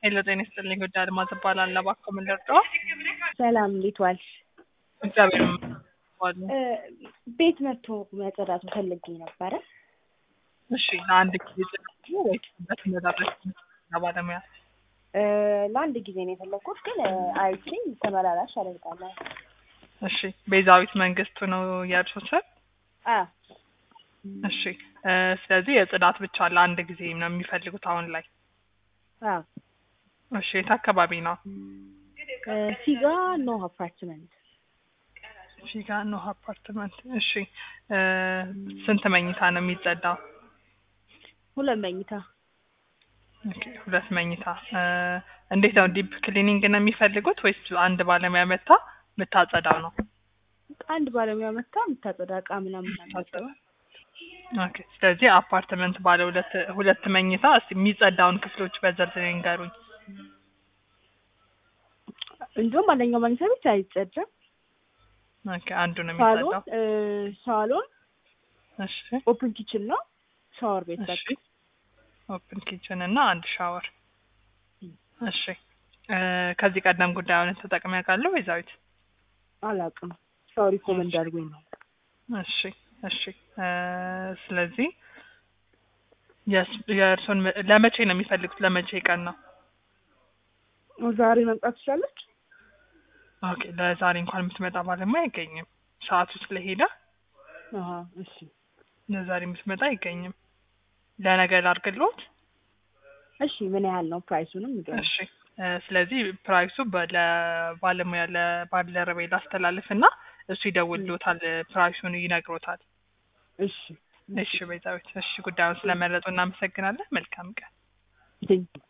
ሄሎ ጤና ይስጥልኝ ጉዳይ አልማዝ እባላለሁ። እባክዎ ምን ልርዳዎ? ሰላም እንዴት ዋልሽ? እግዚአብሔር ይመስገን። እ ቤት መጥቶ መጸዳቱ ፈልጌ ነበረ። እሺ ለአንድ ጊዜ ጽዳት ነው ወይስ በተመላላሽ ባለሙያ? እ ለአንድ ጊዜ ነው የፈለግኩት፣ ግን እ አይቼ ተመላላሽ አደርጋለሁ። እሺ ቤዛዊት መንግስቱ ነው የእርሶ ስም? አ እሺ እ ስለዚህ የጽዳት ብቻ ለአንድ ጊዜ ነው የሚፈልጉት አሁን ላይ? አ እሺ የት አካባቢ ነው? እ ሲጋ ኖ አፓርትመንት ፊጋ ኖህ አፓርትመንት። እሺ እ ስንት መኝታ ነው የሚጸዳው? ሁለት መኝታ ኦኬ ሁለት መኝታ። እ እንዴት ነው ዲፕ ክሊኒንግ ነው የሚፈልጉት ወይስ አንድ ባለሙያ መታ የምታጸዳው ነው? አንድ ባለሙያ መታ የምታጸዳ እቃ ምናምን የምታጸዳው? ኦኬ ስለዚህ አፓርትመንት ባለ ሁለት ሁለት መኝታ እስቲ የሚጸዳውን ክፍሎች በዝርዝር ይንገሩኝ። እንዲሁም አንደኛው መኝታ ቤት አይጸዳም። ኦኬ አንዱ ነው ሳሎን የሚጸዳው። እ ሳሎን እሺ ኦፕን ኪችን ነው። ሻወር ቤት እሺ በቃ ኦፕን ኪችን እና አንድ ሻወር። እሺ እ ከዚህ ቀደም ጉዳዩን ተጠቅመው ያውቃሉ ወይዛዊት? አላውቅም። ሰው ሪኮመንድ አድርጎኝ ነው። እሺ እሺ እ ስለዚህ የስ- የእርሶን መ- ለመቼ ነው የሚፈልጉት? ለመቼ ቀን ነው? ዛሬ መምጣት ትችላለች? ኦኬ ለዛሬ እንኳን የምትመጣ ባለሙያ አይገኝም። ሰዓቱ ስለሄደ አሀ እሺ ለዛሬ የምትመጣ አይገኝም። ለነገ ላድርግልዎት? እሺ ምን ያህል ነው ፕራይሱንም ንገሪኝ። እሺ እ ስለዚህ ፕራይሱ በ- ለባለሙያ ለባልደረባዬ ላስተላልፍ እና እሱ ይደውልዎታል፣ ፕራይሱን ይነግሮታል። እሺ እሺ ቤዛዊት፣ እሺ ጉዳዩን ስለመረጡ እናመሰግናለን። መልካም ቀን። ቴንክ